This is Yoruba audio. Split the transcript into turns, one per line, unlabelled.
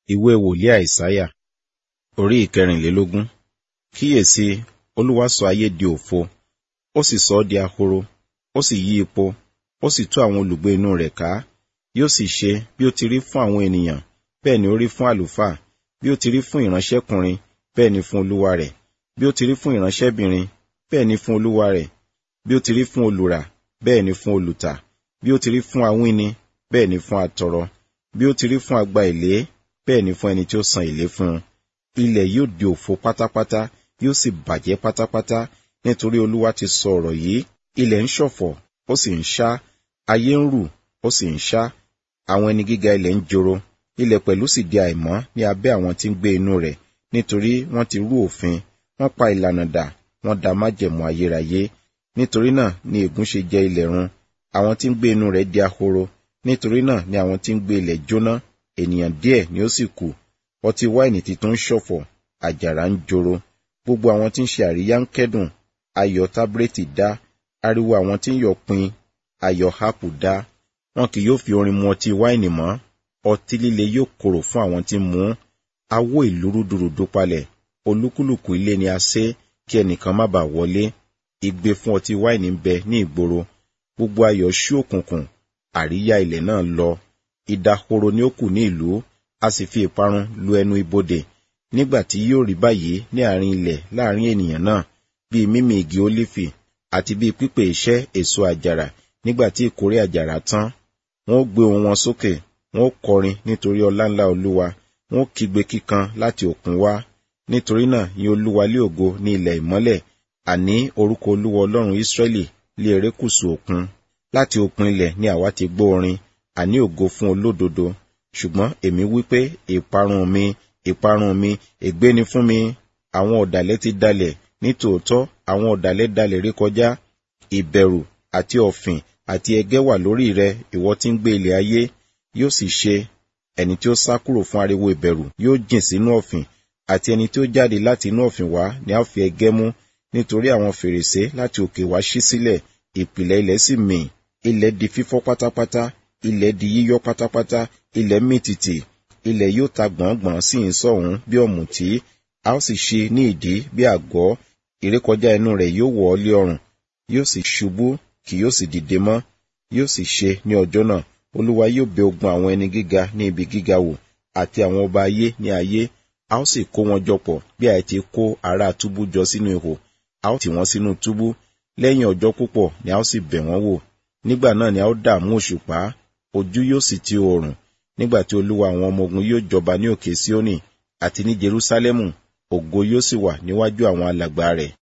ìwé wòlíì àìsáyà orí ìkẹrìnlélógún kíyèsí olúwa sọ ayé di òfo ó sì sọ ọ́ di ahoro ó sì yí ipò ó sì tú àwọn olùgbé inú rẹ̀ ká yóò sì ṣe bí ó ti rí fún àwọn ènìyàn bẹ́ẹ̀ ni ó rí fún àlùfáà bí ó ti rí fún ìránṣẹ́kùnrin bẹ́ẹ̀ ni fún olúwa rẹ̀ bí ó ti rí fún ìránṣẹ́bìnrin bẹ́ẹ̀ ni fún olúwa rẹ̀ bí ó ti rí fún olùrà bẹ́ẹ̀ ni fún olùtà bí ó ti rí fún awíni bẹ́ẹ̀ ni fún atọrọ bí ó ti rí fún agba èlé bẹ́ẹ̀ ni fún ẹni tí ó san èlé fún un ilẹ̀ yóò di òfo pátápátá yóò sì bàjẹ́ pátápátá nítorí olúwa ti sọ ọ̀rọ̀ yìí ilẹ̀ ń ṣọ̀fọ̀ ó sì ń ṣá ayé ń rù ó sì ń ṣá àwọn ẹni gíga ilẹ̀ ń joro ilẹ̀ pẹ̀lú sì di àìmọ́ ní abẹ́ àwọn tí ń gbé inú rẹ̀ nítorí wọ́n ti rú òfin wọ́n pa ìlànà dà wọ́n da májẹ̀mú ayérayé nítorí náà ni ègún ṣe jẹ ilẹ̀ run àwọn tí ń gbé inú rẹ̀ di ahoro nítorí náà ni àwọn tí ń gbé ilẹ̀ jóná ènìyàn díẹ̀ ni ó sì kù ọtí wáìnì titun ń ṣọ̀fọ̀ àjàrà ń joro gbogbo àwọn tí ń ṣe àríyá ń kẹ́dùn ayọ̀ tábúrẹ́tì dá ariwo àwọn tí ń yọ̀ pin ayọ̀ hápù dá wọn kì yóò fi orin mu ọtí wáìnì mọ́ ọtí líle yóò korò fún àwọn tí ń mu awó ìlú rúdurùdu palẹ̀ olúkúlùkù ilé ni a sé kí ẹnìkan má bàa wọlé igbe fún ọtí wáìnì ń bẹ ní ìgboro gbogbo ayọ̀ ṣú òkùnkùn àríyá ilẹ̀ náà lọ ìdahoro ni ó kù ní ìlú a sì fi ìparun lu ẹnu ibodè nígbà tí yóò rí báyìí ní àárín ilẹ̀ láàrin ènìyàn náà bíi mímì igi ólífì àti bíi pípè iṣẹ́ èso àjàrà nígbà tí ìkórè àjàrà tán wọn ó gbé ohùn wọn sókè wọn ó kọrin nítorí ọlá ńlá olúwa wọn ó kígbe kíkan láti òkun wá nítorí náà yin olúwa lé ògo ní ilẹ̀ ìmọ́lẹ̀ àní orúkọ olúwa ọlọ́run ísírẹ́lì lé erékùṣù òkun láti òpin ilẹ̀ ni àwa ti gbọ́ orin àní ògo fún olódodo ṣùgbọ́n èmi wí pé ìparun mi ìparun mi ègbé ni fún mi àwọn ọ̀dàlẹ̀ ti dalẹ̀ ní tòótọ́ àwọn ọ̀dàlẹ̀ dalẹ̀ rí kọjá ìbẹ̀rù àti ọ̀fìn àti ẹgẹ́ wà lórí rẹ ìwọ tí ń gbé ilẹ̀ ayé yóò sì ṣe ẹni tí ó sá kúrò fún ariwo ìbẹ̀rù yóò jìn sínú ọ̀fìn àti ẹni tí ó jáde láti inú ọ̀fìn wá ni a fi ẹgẹ́ mú nítorí àwọn fèrèsé láti òkè wá ṣí sílẹ̀ ìpìlẹ̀ ilẹ̀ sì mì ilẹ̀ di fífọ́ pátápátá ilẹ̀ di yíyọ́ pátápátá ilẹ̀ mì tìtì ilẹ̀ yóò ta gbọ̀ngbọ̀n sí ìsọ̀hún bí ọ̀mùtí a ó sì ṣí ní ìdí bí àgọ́ ìrékọjá inú rẹ̀ yóò wọ̀ ọ́ lé ọrùn yóò sì ṣubú kì yóò sì dìde mọ́ yóò sì ṣe ní ọjọ́ náà olúwa yóò bẹ ogun àwọn ẹni gíga ní ibi gíga wò àti àwọn ọba ayé ní ayé a ó sì kó wọn jọpọ̀ bí a ti kó ará túbú jọ sínú ihò a ó tì wọ́n sínú túbú lẹ́yìn ọjọ́ púpọ̀ ni a ó sì bẹ̀ wọ́n wò nígbà náà ni a ó dààmú òṣùpá ojú yóò sì ti oòrùn nígbà tí olúwa àwọn ọmọ ogun yóò jọba ní òkè síónì àti ní jerúsálẹ́mù ògo yóò sì wà níwájú àwọn alàgbà rẹ̀